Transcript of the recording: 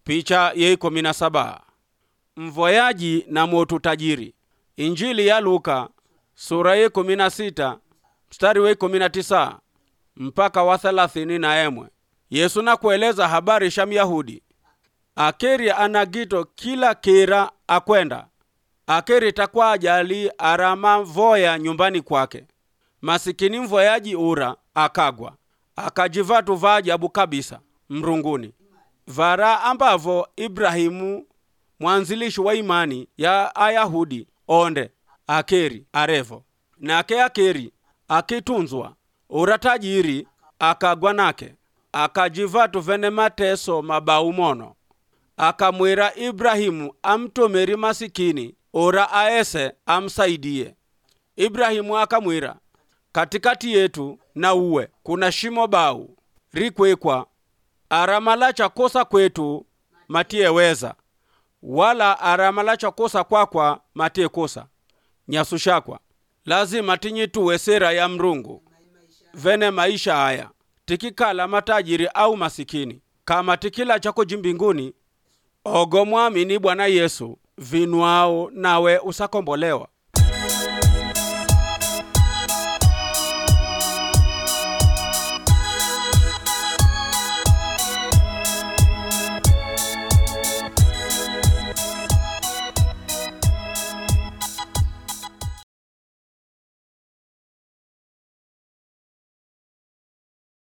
picha ye ikumi na saba mvoyaji na motu tajiri injili ya luka sura ya ikumi na sita mstari wa ikumi na tisa mpaka wa thelathini na emwe yesu nakueleza habari sha myahudi akeri anagito kila kira akwenda akeri takwa ajali arama voya nyumbani kwake masikini mvoyaji ura akagwa akajivatu va ajabu kabisa mrunguni vara ambavo ibrahimu mwanzilishi wa imani ya ayahudi onde akeri arevo nake akeri akitunzwa ura tajiri akagwa nake akajivatu vene mateso mabau mono akamwira ibrahimu amtomeri masikini ora aese amsaidie ibrahimu akamwira katikati yetu na uwe kuna shimo bau rikwekwa aramala chakosa kwetu matiyeweza wala aramala chakosa kwakwa matiekosa nyasu shakwa lazima tinyituwe sera ya mrungu vene maisha haya tikikala matajiri au masikini kama tikila chako jimbinguni ogo mwamini bwana yesu vinwao nawe usakombolewa